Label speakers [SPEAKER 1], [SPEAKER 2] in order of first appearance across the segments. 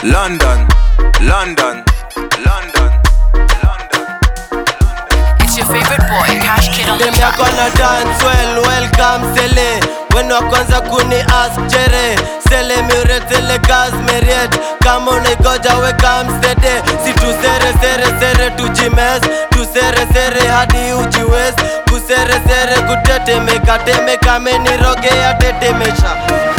[SPEAKER 1] London, London, London, London.
[SPEAKER 2] It's your favorite boy, Cash Kid on the
[SPEAKER 3] Dem
[SPEAKER 2] track.
[SPEAKER 3] yako na dance well, welcome sele Wenu wa kwanza kuni ask jere Sele miuretele gas meriet Kama unaigoja weka msede Si tusere sere sere tujimes Tusere sere hadi ujiwez Kusere sere kutetemeka temeka menirogea tetemesha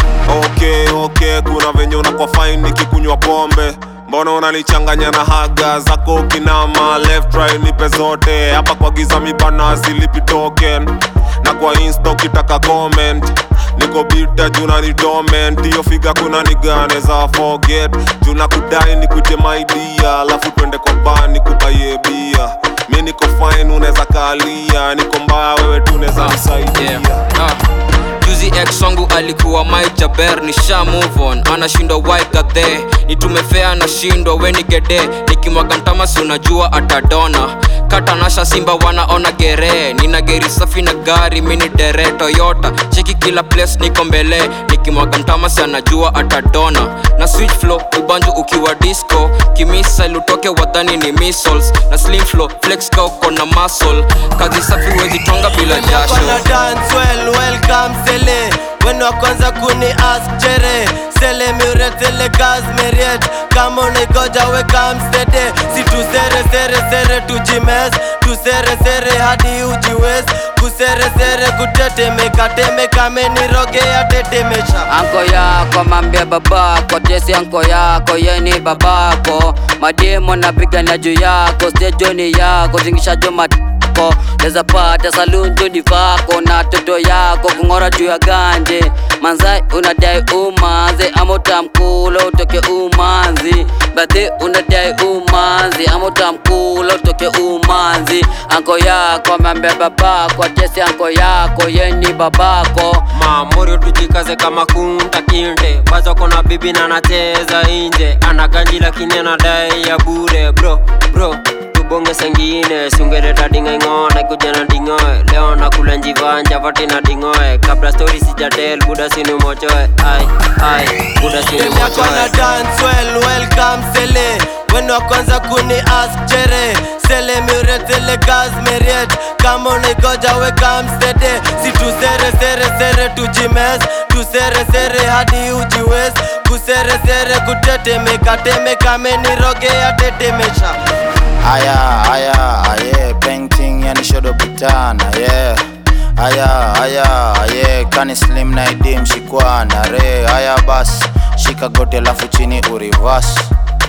[SPEAKER 4] Okay, okay, kuna venye unakuwa fine nikikunywa pombe mbona unanichanganya na haga zako kinama left right nipe zote hapa kwa giza mibana silipi token na kwa insta ukitaka comment niko bita juna ni dormant hiyo figa kuna nigane za forget juna kudai nikuite my dear alafu twende kwa bar nikubaie bia mi niko fine unaweza kalia niko mbaya wewe tu unaweza nisaidia
[SPEAKER 5] Yeah. Ah. juzi ex wangu alikuwa Mike Jaber nisha move on anashindwa why kadhe nitumefea nashindwa weni gede nikimwaga mtamasi unajua atadona katanasha simba wanaona gere nina geri safi na gari mini dere toyota cheki kila place niko mbele nikimwaga mtamasi anajua atadona na switch flow ubanju ukiwa disco kimisile utoke wadhani ni missiles na slim flow flex ka uko na muscle kazi safi wezi twanga bila jasho
[SPEAKER 3] Kona dance well, welcome sele Wenu wa kwanza kuni ask jere Sele miuretele gas meriet Kama unaigoja weka msede Si tusere sere sere tujimes Tusere sere hadi ujiwez Kusere sere kutetemeka temeka menirogea tetemesha
[SPEAKER 6] anko yako mambia babako tesi anko yako yeni babako mademo napigana juu yako stejoni yako zingishajo matako leza pata salunjoni vako na toto yako kung'ora juu ya ganje manzai unadai umanzi ama utamkula utoke umanzi badhi unadai umanzi ama utamkula utoke umanzi anko yako amambia babako tesi anko yako yeni babako
[SPEAKER 7] mamorio tujikaze kama kunta kinte bazo kona bibi na anacheza inje ana ganji lakini anadai ya bure bro bro tubonge sengine sungereta dingaing'one kuja na dingoe leo nakula njivanja vati na dingoe kabla stori sijatel buda sinumochoe ai ai buda
[SPEAKER 3] Dem yako na
[SPEAKER 7] sinumochoe
[SPEAKER 3] dance well, welcome sele Wenu wa kwanza kuni ask jere Sele miuretele gas meriet Kama unaigoja weka msede Si tusere sere sere tujimes Tusere sere hadi ujiwez Kusere sere kutetemeka temeka menirogea tetemesha
[SPEAKER 8] Aya, aya, aye, painting yani shodo butana, yeah. Aya, aya, aye, kani slim na idim shikwana, re. Aya bas, shika goti alafu chini urivas.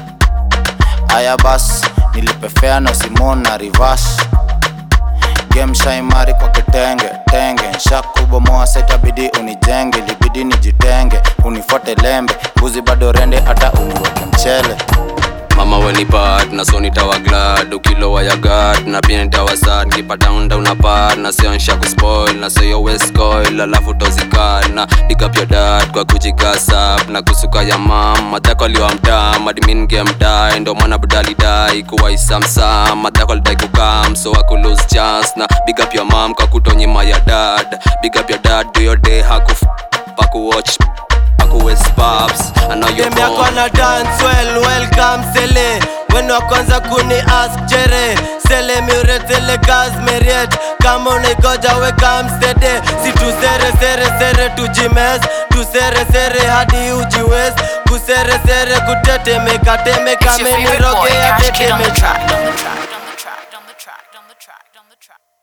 [SPEAKER 8] Aya bas, nilipefea no Simon na reverse. Game shaimari kwa kitenge tenge nshakubomoa setabidi unijenge libidi nijitenge unifuate lembe mbuzi bado rende hata uniweke mchele
[SPEAKER 5] mama wenipat na so nitawa glad ukilowa ya gad na pia nitawa sad nkipata unda unapad na sio nsha kuspoil na sio westcoil alafu tozikad na dig up your dad kwa kujigasap na kusuka ya mam madhako aliwa mtaa madmin game die ndo mwana budali dai kuwa isamsam madhako alidai kukam so aku lose chance na big up your mom kwa kutonyima ya dad big up your dad do your day hakuf pakuwatch pakuwest paps I know you're
[SPEAKER 3] Dem yako
[SPEAKER 5] born
[SPEAKER 3] na dance well, welcome sele Wenu wa kwanza kuni ask jere Sele miuretele gas meriet Kama unaigoja weka msede Si tusere sere sere tujimes Tusere sere hadi ujiwez Kusere sere kutetemeka temeka
[SPEAKER 2] It's your favorite boy,
[SPEAKER 3] menirogea
[SPEAKER 2] Cash Kid on the
[SPEAKER 3] tetemesha
[SPEAKER 2] track. On the track, on the track, on the track, on the track, on the track.